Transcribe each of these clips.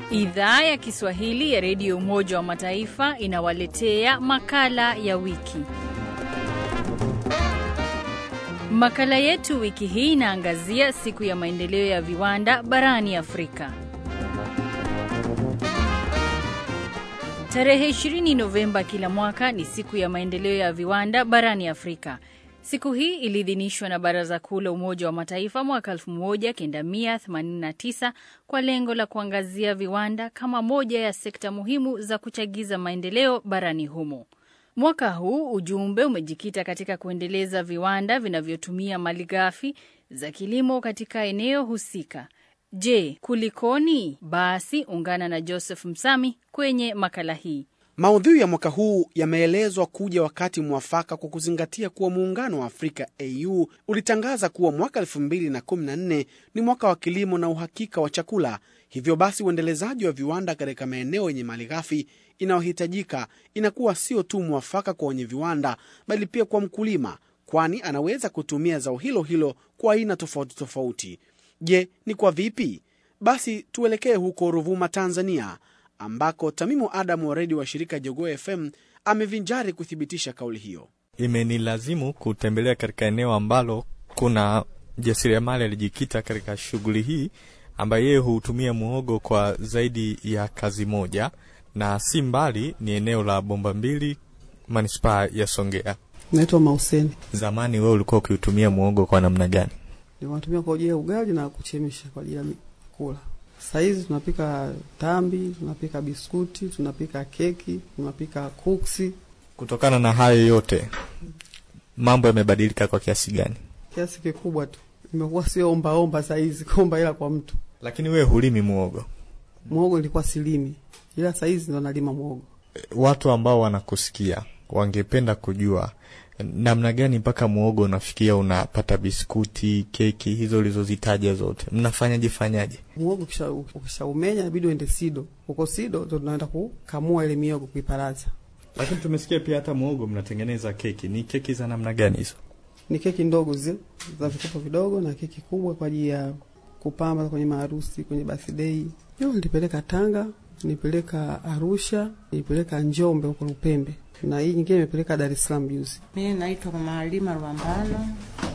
Idhaa ya Kiswahili ya Redio Umoja wa Mataifa inawaletea makala ya wiki. Makala yetu wiki hii inaangazia siku ya maendeleo ya viwanda barani Afrika. Tarehe 20 Novemba kila mwaka ni siku ya maendeleo ya viwanda barani Afrika. Siku hii iliidhinishwa na Baraza Kuu la Umoja wa Mataifa mwaka 1989 kwa lengo la kuangazia viwanda kama moja ya sekta muhimu za kuchagiza maendeleo barani humo. Mwaka huu ujumbe umejikita katika kuendeleza viwanda vinavyotumia malighafi za kilimo katika eneo husika. Je, kulikoni? Basi ungana na Joseph Msami kwenye makala hii. Maudhui ya mwaka huu yameelezwa kuja wakati mwafaka kwa kuzingatia kuwa muungano wa Afrika AU ulitangaza kuwa mwaka 2014 ni mwaka wa kilimo na uhakika wa chakula. Hivyo basi uendelezaji wa viwanda katika maeneo yenye malighafi inayohitajika inakuwa sio tu mwafaka kwa wenye viwanda, bali pia kwa mkulima, kwani anaweza kutumia zao hilo hilo kwa aina tofauti tofauti. Je, ni kwa vipi? Basi tuelekee huko Ruvuma, Tanzania ambako Tamimu Adamu wa redio wa shirika Jogoo FM amevinjari kuthibitisha kauli hiyo. Imenilazimu kutembelea katika eneo ambalo kuna jasiriamali alijikita katika shughuli hii, ambaye yeye hutumia muhogo kwa zaidi ya kazi moja, na si mbali, ni eneo la Bomba Mbili, manispaa ya Songea. Naitwa Mauseni. Zamani wewe ulikuwa ukiutumia muhogo kwa namna gani? Ninatumia kwa ajili ya ugali na kuchemsha kwa ajili ya kula. Sahizi tunapika tambi, tunapika biskuti, tunapika keki, tunapika kuksi. Kutokana na hayo yote, mambo yamebadilika kwa kiasi gani? Kiasi kikubwa tu, imekuwa sio ombaomba sahizi kuomba ila kwa mtu. Lakini wewe hulimi muhogo? Muhogo ilikuwa silimi, ila sahizi ndo nalima muhogo. Watu ambao wanakusikia wangependa kujua namna gani mpaka muhogo unafikia unapata biskuti, keki hizo ulizozitaja zote, mnafanyaje fanyaje? Muhogo ukisha ukishaumenya inabidi uende Sido. Huko Sido ndo tunaenda kukamua ile miogo kuiparaza. Lakini tumesikia pia hata muhogo mnatengeneza keki. Ni keki za namna gani hizo? Ni keki ndogo zile za vikopo vidogo na keki kubwa kwa ajili ya kupamba kwenye maharusi, kwenye birthday. Hiyo nilipeleka Tanga, nilipeleka Arusha, nilipeleka Njombe huko Lupembe na hii nyingine imepeleka Dar es Salaam juzi. Mimi naitwa Mama Halima Rwambano,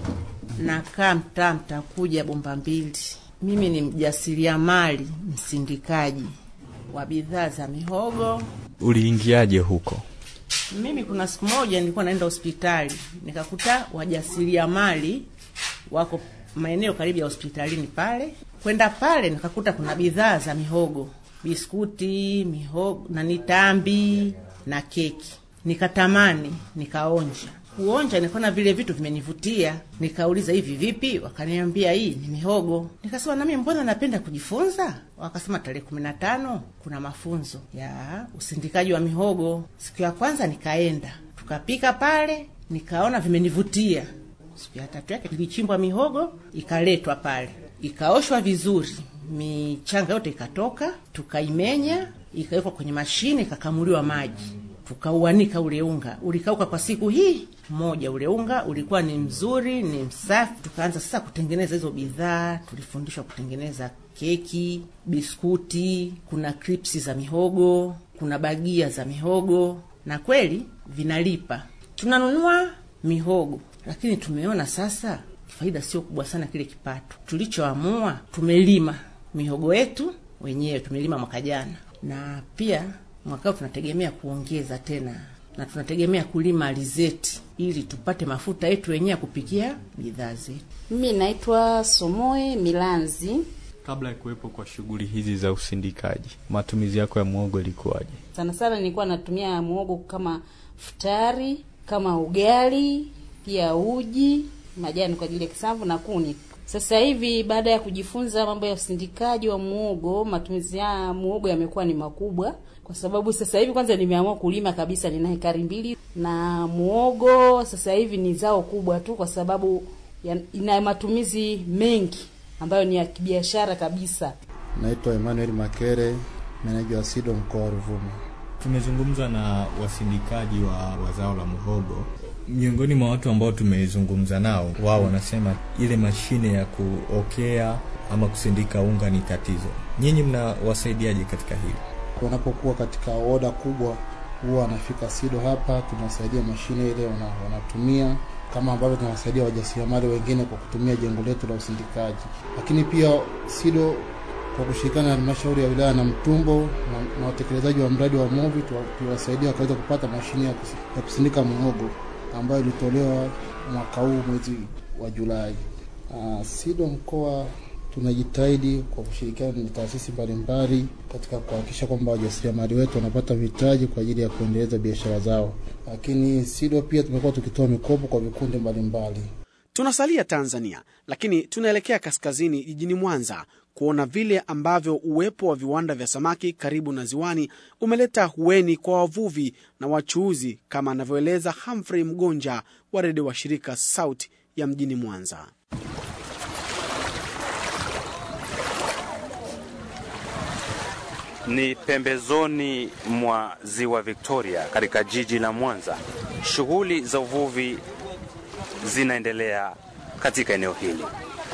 nakaa mtaa Mtakuja, Bomba Mbili. Mimi ni mjasiriamali msindikaji wa bidhaa za mihogo. Uliingiaje huko? Mimi kuna siku moja nilikuwa naenda hospitali nikakuta wajasiriamali wako maeneo karibu ya hospitalini pale. Kwenda pale nikakuta kuna bidhaa za mihogo, biskuti, mihogo na nitambi na keki nikatamani nikaonja. Kuonja nikaona vile vitu vimenivutia, nikauliza hivi vipi? Wakaniambia hii ni mihogo. Nikasema nami mbona napenda kujifunza. Wakasema tarehe kumi na tano kuna mafunzo ya usindikaji wa mihogo. Siku ya kwanza nikaenda, tukapika pale, nikaona vimenivutia. Siku ya tatu yake ilichimbwa mihogo, ikaletwa pale, ikaoshwa vizuri, michanga yote ikatoka, tukaimenya, ikawekwa kwenye mashine, ikakamuliwa maji tukauanika ule unga, ulikauka kwa siku hii moja. Ule unga ulikuwa ni mzuri, ni msafi. Tukaanza sasa kutengeneza hizo bidhaa. Tulifundishwa kutengeneza keki, biskuti, kuna kripsi za mihogo, kuna bagia za mihogo, na kweli vinalipa. Tunanunua mihogo, lakini tumeona sasa faida sio kubwa sana kile kipato. Tulichoamua, tumelima mihogo yetu wenyewe, tumelima mwaka jana, na pia mwakao tunategemea kuongeza tena na tunategemea kulima alizeti ili tupate mafuta yetu wenyewe ya kupikia bidhaa zetu. Mimi naitwa Somoe Milanzi. Kabla ya kuwepo kwa shughuli hizi za usindikaji, matumizi yako ya muhogo ilikuwaje? Sana sana nilikuwa natumia muhogo kama futari, kama ugali, pia uji, majani kwa ajili ya kisamvu na kuni. Sasa hivi baada ya kujifunza mambo ya usindikaji wa muhogo, matumizi ya muhogo yamekuwa ni makubwa kwa sababu sasa hivi kwanza nimeamua kulima kabisa, nina hekari mbili na muogo. Sasa hivi ni zao kubwa tu, kwa sababu ya, ina matumizi mengi ambayo ni ya kibiashara kabisa. Naitwa Emmanuel Makere, meneja wa SIDO mkoa wa Ruvuma. Tumezungumza na wasindikaji wa, wa zao la muhogo. Miongoni mwa watu ambao tumezungumza nao, wao wanasema ile mashine ya kuokea ama kusindika unga ni tatizo. Nyinyi mnawasaidiaje katika hili? Wanapokuwa katika oda kubwa, huwa wanafika SIDO hapa, tunawasaidia mashine ile wana, wanatumia kama ambavyo tunawasaidia wajasiriamali wengine kwa kutumia jengo letu la usindikaji. Lakini pia SIDO kwa kushirikiana na halmashauri ya wilaya na Mtumbo na, na watekelezaji wa mradi wa MOVI tuliwasaidia wakaweza kupata mashine ya, kusi, ya kusindika muhogo ambayo ilitolewa mwaka huu mwezi wa Julai. Uh, SIDO mkoa tunajitahidi kwa kushirikiana na taasisi mbalimbali katika kuhakikisha kwamba wajasiriamali wetu wanapata mitaji kwa ajili ya kuendeleza biashara zao, lakini SIDO pia tumekuwa tukitoa mikopo kwa vikundi mbalimbali. Tunasalia Tanzania, lakini tunaelekea kaskazini jijini Mwanza kuona vile ambavyo uwepo wa viwanda vya samaki karibu na ziwani umeleta hueni kwa wavuvi na wachuuzi, kama anavyoeleza Humphrey Mgonja wa redio wa shirika Sauti ya mjini Mwanza. Ni pembezoni mwa ziwa Victoria katika jiji la Mwanza. Shughuli za uvuvi zinaendelea katika eneo hili.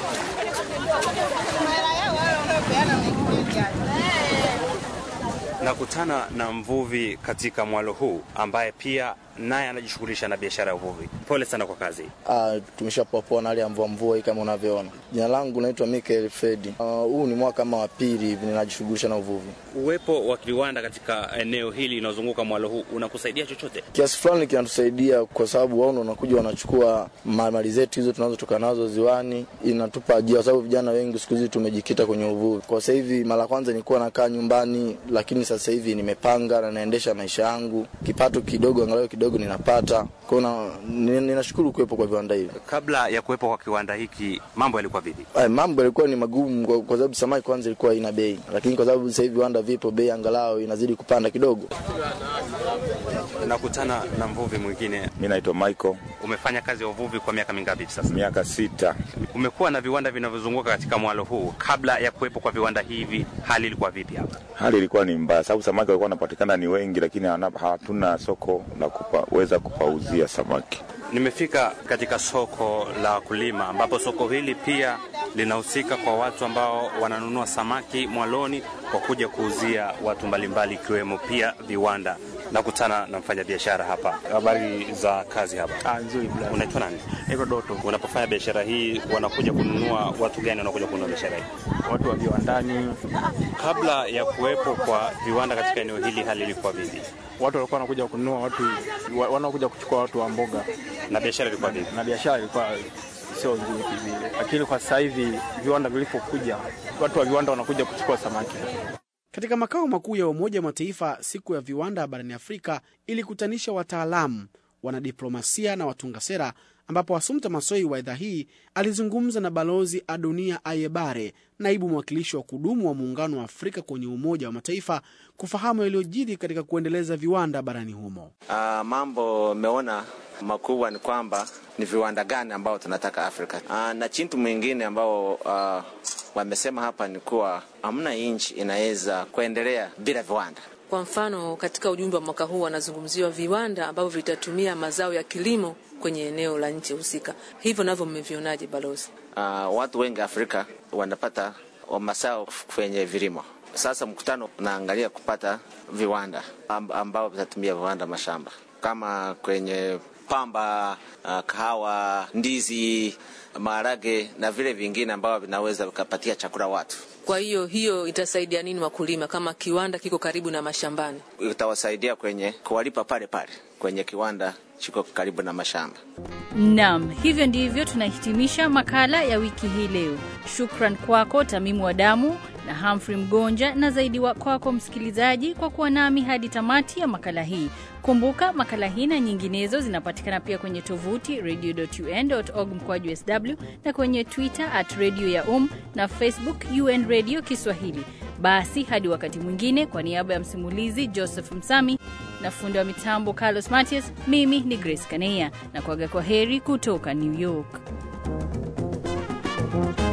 Nakutana na mvuvi katika mwalo huu ambaye pia naye anajishughulisha na biashara ya uvuvi. Pole sana kwa kazi. Ah, tumeshapoapoa na hali ya mvua mvua hii kama unavyoona. Jina langu naitwa Michael Fredi. Huu uh, ni mwaka kama wa pili hivi ninajishughulisha na uvuvi. Uwepo wa viwanda katika eneo hili linalozunguka mwalo huu unakusaidia chochote? Kiasi fulani kinatusaidia kwa sababu wao wanakuja wanachukua mali zetu hizo tunazotoka nazo ziwani, inatupa ajira, kwa sababu vijana wengi siku hizi tumejikita kwenye uvuvi. Kwa sasa hivi, mara kwanza nilikuwa nakaa nyumbani, lakini sasa hivi nimepanga na naendesha maisha yangu, kipato kidogo, angalau kidogo ninapata. Kwa hiyo ninashukuru kuwepo kwa viwanda hivi. Kabla ya kuwepo kwa kiwanda hiki, mambo yalikuwa vipi? Ay, mambo yalikuwa ni magumu kwa, kwa sababu samaki kwanza ilikuwa ina bei, lakini kwa sababu sasa hivi viwanda vipo, bei angalau inazidi kupanda kidogo. Nakutana na mvuvi mwingine. Mi naitwa Michael. Umefanya kazi ya uvuvi kwa miaka mingapi sasa? Miaka sita. Umekuwa na viwanda vinavyozunguka katika mwalo huu. Kabla ya kuwepo kwa viwanda hivi, hali ilikuwa vipi hapa? Hali ilikuwa ni mbaya, sababu samaki walikuwa wanapatikana ni wengi, lakini hatuna soko la kuweza kupauzia samaki. Nimefika katika soko la wakulima, ambapo soko hili pia linahusika kwa watu ambao wananunua samaki mwaloni kwa kuja kuuzia watu mbalimbali, ikiwemo pia viwanda. Nakutana na mfanyabiashara hapa. Habari za kazi hapa? Ah, nzuri bwana. Unaitwa nani? Naitwa Doto. Unapofanya biashara hii, wanakuja kununua watu gani? Wanakuja kununua biashara hii? Watu wa viwandani. Kabla ya kuwepo kwa viwanda katika eneo hili, hali ilikuwa vipi? Watu walikuwa wanakuja kununua watu wanaokuja kuchukua watu wa mboga, na biashara ilikuwa vipi? Na biashara ilikuwa sio nzuri vile, lakini kwa sasa hivi viwanda vilipokuja, watu wa viwanda wanakuja kuchukua samaki. Katika makao makuu ya Umoja wa Mataifa, siku ya viwanda barani Afrika ilikutanisha wataalamu, wanadiplomasia na watunga sera, ambapo Assumpta Massoi wa idhaa hii alizungumza na Balozi Adunia Ayebare, naibu mwakilishi wa kudumu wa Muungano wa Afrika kwenye Umoja wa Mataifa, kufahamu yaliyojiri katika kuendeleza viwanda barani humo. Uh, mambo meona makubwa ni kwamba ni viwanda gani ambao tunataka Afrika. Uh, na chintu mwingine ambao uh, wamesema hapa ni kuwa hamna nchi inaweza kuendelea bila viwanda. Kwa mfano, katika ujumbe wa mwaka huu wanazungumziwa viwanda ambavyo vitatumia mazao ya kilimo kwenye eneo la nchi husika. Hivyo navyo mmevionaje, balozi? Uh, watu wengi Afrika wanapata mazao kwenye vilimo. Sasa mkutano unaangalia kupata viwanda ambao vitatumia viwanda mashamba kama kwenye pamba, uh, kahawa, ndizi, maharage na vile vingine ambavyo vinaweza vikapatia chakula watu. Kwa hiyo hiyo itasaidia nini wakulima kama kiwanda kiko karibu na mashambani? Itawasaidia kwenye kuwalipa pale pale kwenye kiwanda chiko karibu na mashamba. Naam, hivyo ndivyo tunahitimisha makala ya wiki hii leo. Shukran kwako Tamimu wa Damu na Humphrey Mgonja, na zaidi wa kwako msikilizaji kwa kuwa nami hadi tamati ya makala hii. Kumbuka makala hii na nyinginezo zinapatikana pia kwenye tovuti radio.un.org mkoaju sw na kwenye Twitter at radio ya um na Facebook UN Radio Kiswahili. Basi hadi wakati mwingine, kwa niaba ya msimulizi Joseph Msami na fundi wa mitambo Carlos Matias, mimi ni Grace Kaneya na kuaga kwa heri kutoka New York.